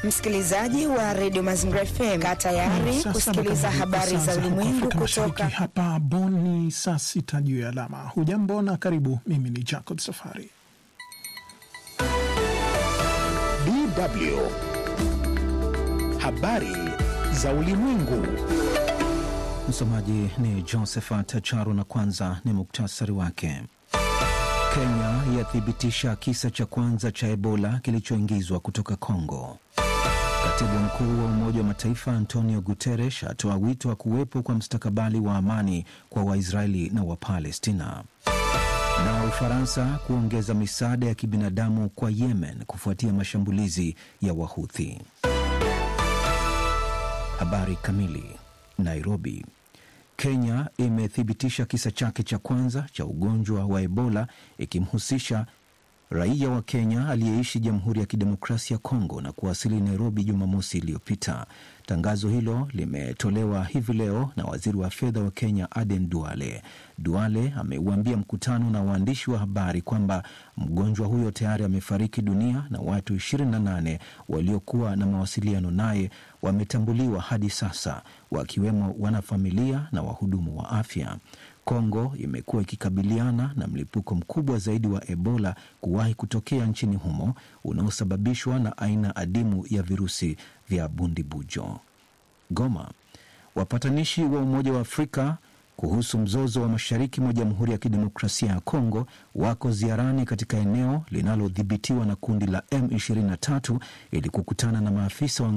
Msikilizaji wa redio Mazingira FM, kaa tayari kusikiliza habari za ulimwengu kutoka hapa Bonn. Ni saa sita juu ya alama. Hujambo na karibu. Mimi ni Jacob Safari. DW habari za ulimwengu. Msomaji ni Josephat Charo na kwanza ni muktasari wake. Kenya yathibitisha kisa cha kwanza cha Ebola kilichoingizwa kutoka Kongo. Katibu mkuu wa Umoja wa Mataifa Antonio Guterres atoa wito wa kuwepo kwa mstakabali wa amani kwa Waisraeli na Wapalestina. Na Ufaransa kuongeza misaada ya kibinadamu kwa Yemen kufuatia mashambulizi ya Wahuthi. Habari kamili. Nairobi. Kenya imethibitisha kisa chake cha kwanza cha ugonjwa wa Ebola ikimhusisha raia wa Kenya aliyeishi Jamhuri ya Kidemokrasia ya Kongo na kuwasili Nairobi Jumamosi iliyopita. Tangazo hilo limetolewa hivi leo na waziri wa fedha wa Kenya Aden Duale. Duale ameuambia mkutano na waandishi wa habari kwamba mgonjwa huyo tayari amefariki dunia na watu 28 waliokuwa na mawasiliano naye wametambuliwa hadi sasa, wakiwemo wanafamilia na wahudumu wa afya. Kongo imekuwa ikikabiliana na mlipuko mkubwa zaidi wa Ebola kuwahi kutokea nchini humo unaosababishwa na aina adimu ya virusi vya bundibujo. Goma. Wapatanishi wa Umoja wa Afrika kuhusu mzozo wa mashariki mwa Jamhuri ya Kidemokrasia ya Kongo wako ziarani katika eneo linalodhibitiwa na kundi la M23 ili kukutana na maafisa wa